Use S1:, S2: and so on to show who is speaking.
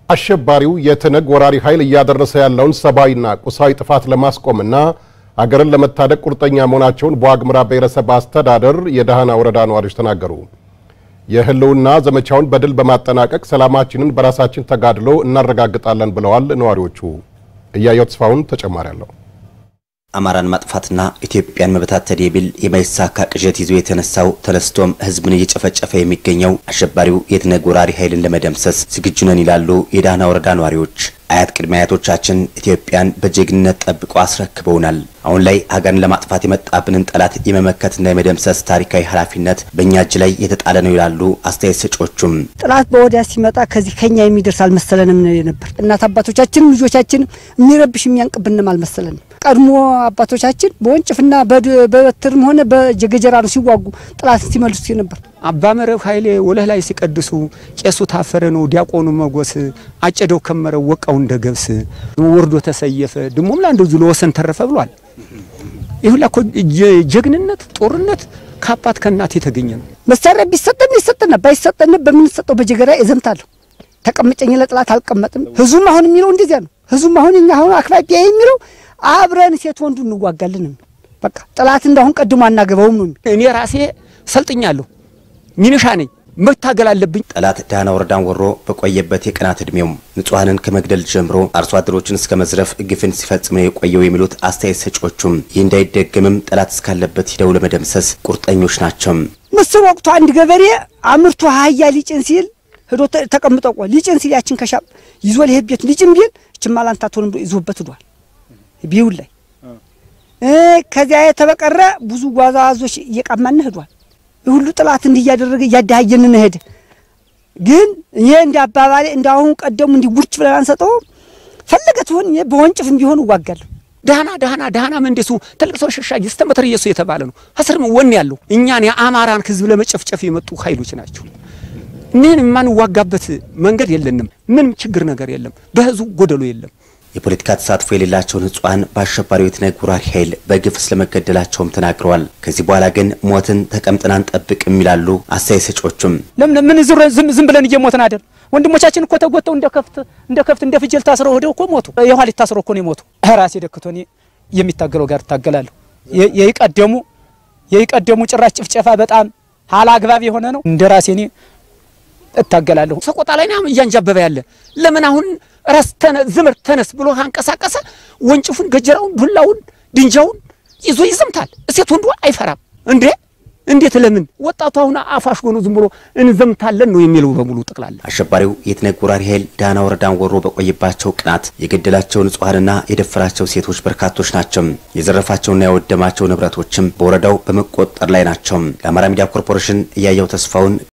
S1: አሸባሪው የትነግ ወራሪ ኃይል እያደረሰ ያለውን ሰብአዊና ቁሳዊ ጥፋት ለማስቆምና አገርን ለመታደግ ቁርጠኛ መሆናቸውን በዋግምራ ብሔረሰብ አስተዳደር የደሃና ወረዳ ነዋሪዎች ተናገሩ። የህልውና ዘመቻውን በድል በማጠናቀቅ ሰላማችንን በራሳችን ተጋድሎ እናረጋግጣለን ብለዋል ነዋሪዎቹ። እያየው ተስፋውን ተጨማሪ አለው።
S2: አማራን ማጥፋትና ኢትዮጵያን መበታተን የሚል የማይሳካ ቅዠት ይዞ የተነሳው ተነስቶም ህዝብን እየጨፈጨፈ የሚገኘው አሸባሪው የትነግ ወራሪ ኃይልን ለመደምሰስ ዝግጁ ነን ይላሉ የዳህና ወረዳ ነዋሪዎች። አያት ቅድመ አያቶቻችን ኢትዮጵያን በጀግንነት ጠብቆ አስረክበውናል። አሁን ላይ ሀገርን ለማጥፋት የመጣብንን ጠላት የመመከትና የመደምሰስ ታሪካዊ ኃላፊነት በእኛ እጅ ላይ የተጣለ ነው ይላሉ አስተያየት ሰጪዎቹም።
S3: ጥላት በወዲያ ሲመጣ ከዚህ ከኛ የሚደርስ አልመሰለንም ነበር። እናት አባቶቻችንም ልጆቻችንም የሚረብሽ የሚያንቅብንም አልመሰለንም። ቀድሞ አባቶቻችን በወንጭፍና በበትርም ሆነ በጀገጀራ ነው ሲዋጉ ጥላትን ሲመልሱ ነበር።
S4: አባ መረብ ኃይሌ ወለህ ላይ ሲቀድሱ ቄሱ ታፈረ ነው ዲያቆኑ መጎስ አጨደው ከመረው ወቃው እንደ ገብስ ወርዶ ተሰየፈ ድሞም ላንዱ ዝሎ ወሰን ተረፈ ብሏል። ይሁላ እኮ ጀግንነት ጦርነት ከአባት ከእናት የተገኘ ነው።
S3: መሳሪያ ቢሰጠን ይሰጠን ባይሰጠን በምንሰጠው በጀገራ እዘምታለሁ። ተቀምጨኝ ለጥላት አልቀመጥም። ህዝቡም አሁን የሚለው እንደዚያ ነው። ህዝቡም አሁን እኛ አሁን አክባቢያ የሚለው አብረን ሴት ወንዱ እንዋጋለን። በቃ ጥላት እንዳሁን ቀድሞ አናገባውም ነው።
S4: እኔ ራሴ ሰልጥኛለሁ። ሚኒሻ ነኝ። መታገል አለብኝ።
S2: ጠላት ዳህና ወረዳን ወሮ በቆየበት የቀናት ዕድሜውም ንጹሐንን ከመግደል ጀምሮ አርሶ አደሮችን እስከ መዝረፍ ግፍን ሲፈጽም ነው የቆየው የሚሉት አስተያየት ሰጪዎቹም ይህ እንዳይደገምም ጠላት እስካለበት ሂደው ለመደምሰስ ቁርጠኞች ናቸው።
S3: ምስር ወቅቱ አንድ ገበሬ አምርቶ አህያ ሊጭን ሲል ሄዶ ተቀምጦ ቆ ሊጭን ሲል ያችን ከሻም ይዞ ሊሄድ ቤት ሊጭን ቢል ችማላንታቶን ብሎ ይዞበት ሂዷል። ቢውል ላይ ከዚያ የተበቀረ ብዙ ጓዛዞች እየቀማን ሂዷል። ሁሉ ጥላት እንዲህ እያደረገ እያደሃየን ሄደ። ግን ይሄ እንደ አባባሌ እንደ አሁን ቀደሙ እንዲህ ቡርች ብለን አንሰጠውም። ፈለገ ትሆን በወንጭፍም ቢሆን እዋጋለሁ።
S4: ዳህና ዳህና ዳህና መንደሱ ትልቅ ሰው ሸሻጊ እስተ መተር ኢየሱስ የተባለ ነው። አስርም ወኔ ያለው እኛን የአማራን ህዝብ ለመጨፍጨፍ የመጡ ኃይሎች ናቸው። ምን የማንዋጋበት መንገድ የለንም። ምንም ችግር ነገር የለም። በህዝቡ ጎደሎ የለም።
S2: የፖለቲካ ተሳትፎ የሌላቸውን ንጹሐን በአሸባሪው የትነግ ወራሪ ኃይል በግፍ ስለመገደላቸውም ተናግረዋል። ከዚህ በኋላ ግን ሞትን ተቀምጠን አንጠብቅም ይላሉ አስተያየት ሰጪዎቹም።
S5: ለምን ምን ዝም ብለን እየሞትን አይደል? ወንድሞቻችን እኮ ተጎተው እንደ ከፍት እንደ ከፍት እንደ ፍየል ታስረው ሄደው እኮ ሞቱ። የኋሊት ታስረው እኮ ነው የሞቱ። ራሴ ደክቶ እኔ የሚታገለው ጋር እታገላለሁ። የይቀደሙ የይቀደሙ ጭራሽ ጭፍጨፋ በጣም አላግባብ የሆነ ነው። እንደ ራሴ እኔ እታገላለሁ።
S4: ሰቆጣ ላይ ነው እያንጃበበ ያለ ለምን አሁን ራስ ዝምር ተነስ ብሎ አንቀሳቀሰ። ወንጭፉን፣ ገጀራውን፣ ዱላውን፣ ድንጃውን ይዞ ይዘምታል። እሴት ወንዱ አይፈራም እንዴ! እንዴት ለምን ወጣቱ አሁን አፋሽ ሆኖ ዝም ብሎ እንዘምታለን ነው የሚለው በሙሉ ጠቅላላ።
S2: አሸባሪው የትነግ ወራሪ ኃይል ዳህና ወረዳን ወሮ በቆየባቸው ቀናት የገደላቸው ንጹሐንና የደፈራቸው ሴቶች በርካቶች ናቸው። የዘረፋቸውና ያወደማቸው ንብረቶችም በወረዳው በመቆጠር ላይ ናቸው። ለአማራ ሚዲያ ኮርፖሬሽን እያየው ተስፋውን